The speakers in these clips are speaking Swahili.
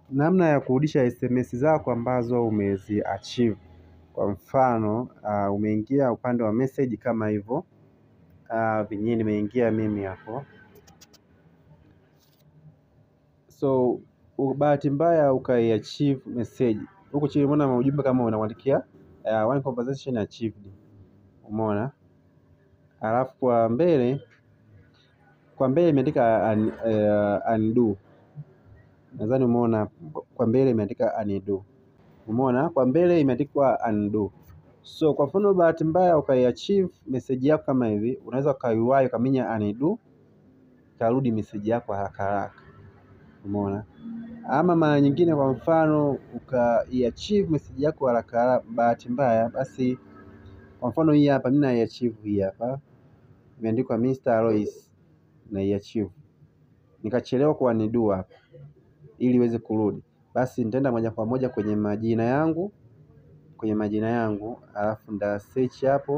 namna ya kurudisha SMS zako ambazo umeziachieve. Kwa mfano, umeingia upande wa message kama hivo. Venye nimeingia mimi hapo. So, bahati mbaya ukaiachieve message. Huku chini umeona maujumbe kama unakuandikia one conversation achieved. Umeona. Alafu kwa mbele, kwa mbele imeandika undo. Nadhani umeona kwa mbele imeandika undo. Umeona kwa mbele imeandikwa undo. So kwa mfano bahati mbaya ukaiachieve message yako kama hivi, unaweza ukaiwahi ukaminya undo, ikarudi message yako haraka haraka. Umeona. Ama mara nyingine kwa mfano ukaiachieve message yako haraka haraka bahati mbaya basi kwa mfano hii hapa mimi naiachieve hii hapa. Imeandikwa Mr. Royce naiachieve. Nikachelewa kuundo hapa ili iweze kurudi. Basi nitaenda moja kwa moja kwenye majina yangu, kwenye majina yangu, alafu nita search hapo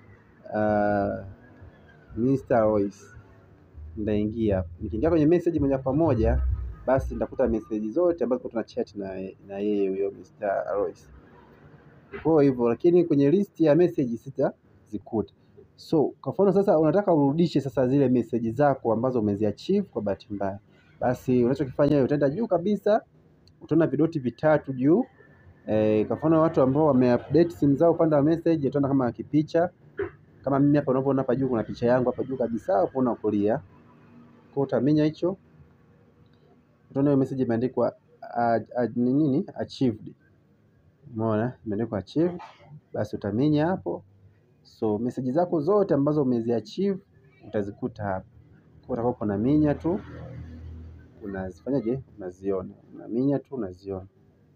Mr. Royce. Nitaingia hapo. Nikiingia kwenye message moja kwa moja, basi nitakuta message zote ambazo tulikuwa tunachat na yeye huyo Mr. Royce. Kwa hivyo lakini kwenye list ya message sitazikuta. So kwa mfano sasa unataka urudishe sasa zile message zako ambazo umeziachieve kwa bahati mbaya. Basi unachokifanya utaenda juu kabisa, utaona vidoti vitatu juu. Kwa mfano watu ambao wameupdate simu zao upande wa message, utaona kama kipicha. Kama mimi hapa unavyoona hapa juu kuna picha yangu hapa juu kabisa upande wa kulia. Kwa utaminya hicho, utaona hiyo message imeandikwa ni nini? Achieved. Umeona imeandikwa achieved, basi utaminya hapo. So message zako zote ambazo umeziachieve utazikuta hapa. Kwa utakuwa unaminya tu, unazifanyaje? Unaziona. Unaminya tu unaziona.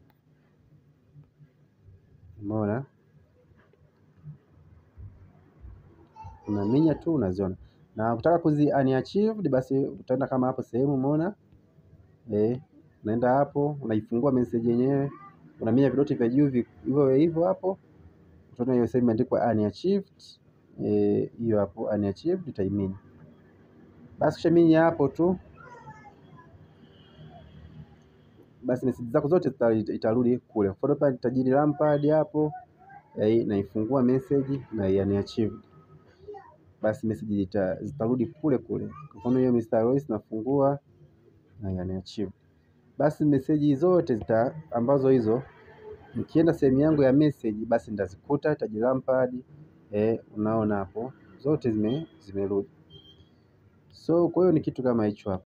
Umeona? Unaminya tu unaziona. Na ukitaka kuzi unachieved basi utaenda kama hapo sehemu umeona? Eh, unaenda hapo, unaifungua message yenyewe, unaminya vidoti vya juu hivyo hivyo hapo. Utaona hiyo sehemu imeandikwa unachieved. Hiyo hapo unachieved utaiminya. Basi ukishaminya hapo tu, basi message zako zote itarudi kule. Kwa mfano hapa tajiri Lampard hapo, naifungua message na unachieved. Basi message zitarudi kule kule. Kwa mfano hiyo Mr. Royce nafungua na unachieved. Basi message zote zita ambazo hizo nikienda sehemu yangu ya message basi nitazikuta tajiri Lampard, unaona hapo zote zimerudi. So kwa hiyo ni kitu kama hicho hapo.